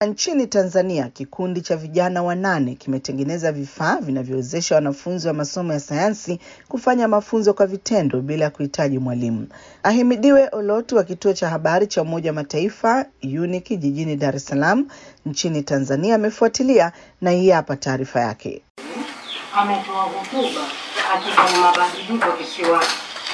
Nchini Tanzania, kikundi cha vijana wanane kimetengeneza vifaa vinavyowezesha wanafunzi wa masomo ya sayansi kufanya mafunzo kwa vitendo bila kuhitaji mwalimu. Ahimidiwe Olotu wa kituo cha habari cha Umoja wa Mataifa UNIC jijini Dar es Salaam nchini Tanzania amefuatilia na hii hapa taarifa yake. Ametoa hotuba akifanya mabadiliko kisiwani.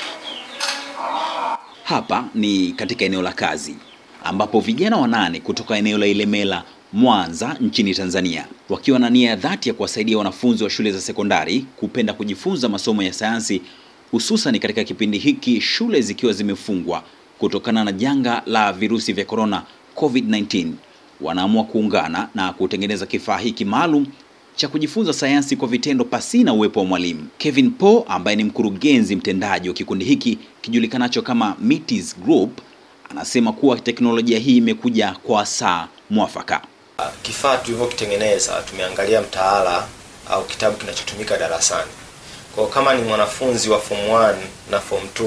Hapa ni katika eneo la kazi ambapo vijana wanane kutoka eneo la Ilemela, Mwanza nchini Tanzania wakiwa na nia ya dhati ya kuwasaidia wanafunzi wa shule za sekondari kupenda kujifunza masomo ya sayansi hususan katika kipindi hiki shule zikiwa zimefungwa kutokana na janga la virusi vya korona COVID-19, wanaamua kuungana na kutengeneza kifaa hiki maalum cha kujifunza sayansi kwa vitendo pasina uwepo wa mwalimu. Kevin Paul ambaye ni mkurugenzi mtendaji wa kikundi hiki kijulikanacho kama Metis Group anasema kuwa teknolojia hii imekuja kwa saa mwafaka. Kifaa tulivyokitengeneza tumeangalia mtaala au kitabu kinachotumika darasani. Kwa kama ni mwanafunzi wa form 1 na form 2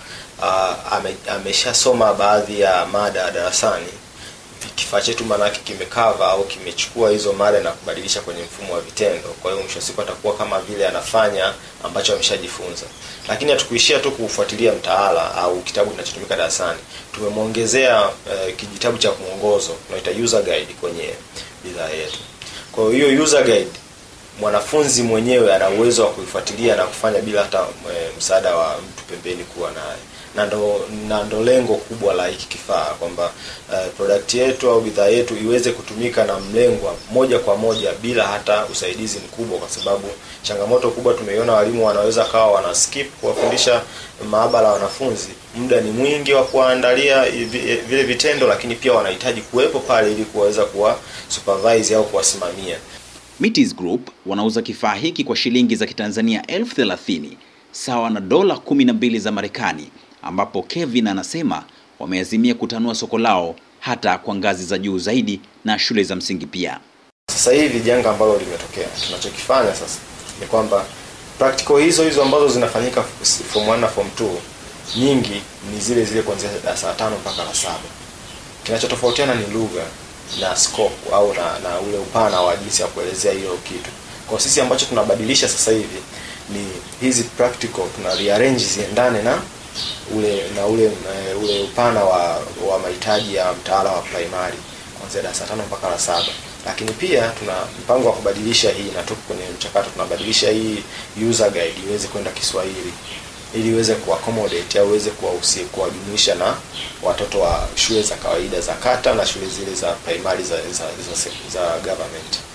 uh, ame, ameshasoma baadhi ya mada darasani, kifaa chetu maanake kimekava au kimechukua hizo mada na kubadilisha kwenye mfumo wa vitendo. Kwa hiyo mwisho wa siku atakuwa kama vile anafanya ambacho ameshajifunza. Lakini hatukuishia tu kufuatilia mtaala au kitabu kinachotumika darasani, tumemwongezea uh, kijitabu cha mwongozo tunaita user guide kwenye bidhaa yetu. Kwa hiyo user guide mwanafunzi mwenyewe ana uwezo wa kuifuatilia na kufanya bila hata e, msaada wa mtu pembeni kuwa naye, na ndo na ndo lengo kubwa la hiki kifaa kwamba uh, product yetu au bidhaa yetu iweze kutumika na mlengwa moja kwa moja bila hata usaidizi mkubwa, kwa sababu changamoto kubwa tumeiona, walimu wanaweza kawa wana skip kuwafundisha maabara wanafunzi, muda ni mwingi wa kuwaandalia vile vitendo, lakini pia wanahitaji kuwepo pale ili kuweza kuwa supervise au kuwasimamia. Metis Group wanauza kifaa hiki kwa shilingi za Kitanzania elfu thelathini sawa na dola kumi na mbili za Marekani, ambapo Kevin anasema wameazimia kutanua soko lao hata kwa ngazi za juu zaidi na shule za msingi pia. Sasa hivi janga ambalo limetokea, tunachokifanya sasa ni kwamba practical hizo hizo ambazo zinafanyika form 1 na form 2 nyingi ni zile zile kuanzia darasa la tano mpaka la saba. Kinachotofautiana ni lugha na scope au na, na ule upana wa jinsi ya kuelezea hiyo kitu. Kwa sisi ambacho tunabadilisha sasa hivi ni hizi practical tuna rearrange ziendane na ule na ule uh, ule upana wa wa mahitaji ya mtaala wa primary kuanzia darasa tano mpaka la saba. Lakini pia tuna mpango wa kubadilisha hii na tuko kwenye mchakato, tunabadilisha hii user guide iweze kwenda Kiswahili ili iweze kuaccommodate au iweze kuwajumuisha na watoto wa shule za kawaida za kata na shule zile za primary za, za, za, za government.